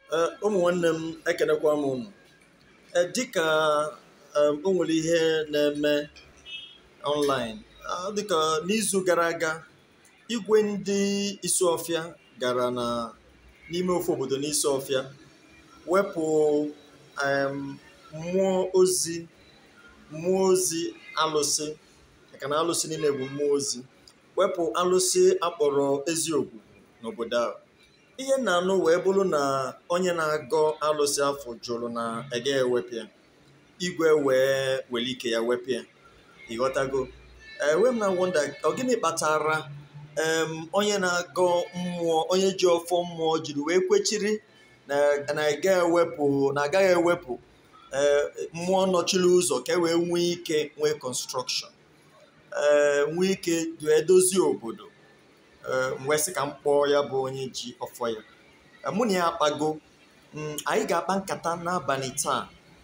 Ee, ụmụ nwanne m ekenekwa m unu Ee, dịka em, o nwere ihe na-eme online ah, dịka n'izu gara aga igwe ndị Isuọfịa gara na n'ime ofe obodo n'Isuọfịa wepụ em, mmụọ ozi mmụọ ozi alụsị maka na alụsị niile bụ mmụọ ozi wepụ alụsị akpọrọ eziokwu n'obodo ahụ ihe m na-anụ wee bụrụ na onye na-agọ alụsị afọ jụrụ na ege ewepụ ya igwe wee were ike ya wepụ ya ịghọtago ewe m na wonda ọ gịnị kpatara em, onye na-agọ mmụọ onye ji ọfọ mmụọ jiri wee kwechiri na na ege ewepụ na agaghị ewepụ ee, mmụọ nọchiri ụzọ ka e wee nwee ike nwee construction ee nwee ike wee dozie obodo ee wee sị ka m kpọọ ya bụ onye ji ọfọ ya Ee, mụ na ya akpago Mm, anyị ga-akpa nkata n'abalị taa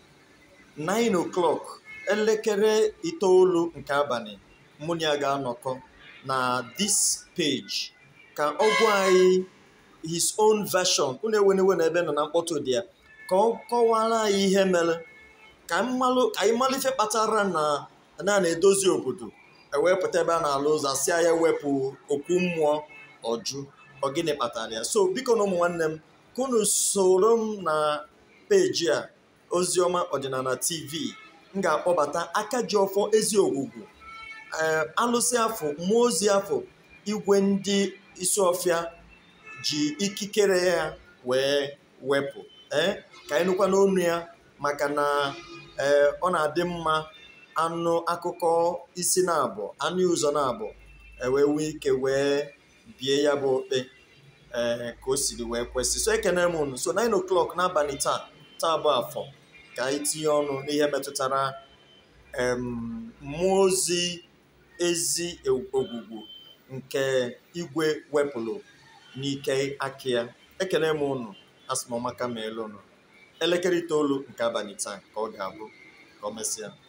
9 o'clock elekere itoolu nke abalị mụ na ya ga-anọkọ na this page ka ọ gwa anyị his own version unu ewenewe na ebe nọ na mkpọtụ dị ya ka ọ kọwara anyị ihe mere ka anyị malụ ka anyị malụ ife kpatara na na na-edozi obodo ewepụta ebe a na-alụ ụzọ asị ya wepụ okwu mmụọ ọjụ ọ gịnị kpatara ya so biko na ụmụ nwanne m ka unu soro m na peji a oziọma ọdịnala tv m ga-akpọbata aka ji ọfọ ezi ogwugwu ee alụsị afọ mmụọ ozi afọ igwe ndị Isuọfịa ji ikikere ya wee wepụ ee ka anyị nụkwa n'onu ya maka na ee ọ na-adị mma anụ akụkọ isi na-abụ anụ ụzọ na-abụ ewee nwee ike wee bie ya bụ okpe ee ka o siri wee kwesị so ekene m unu so 9 o'clock n'abalị taa taa bụ afọ ka anyị tinye ọnụ n'ihe metụtara em, mmụọ ozi ezi ogwugwu nke igwe wepụrụ n'ike aka ya ekene m unu asịmọmaka ma elu unu elekere itoolu nke abalị taa ka ọ ga-abụ ka ọ mesịa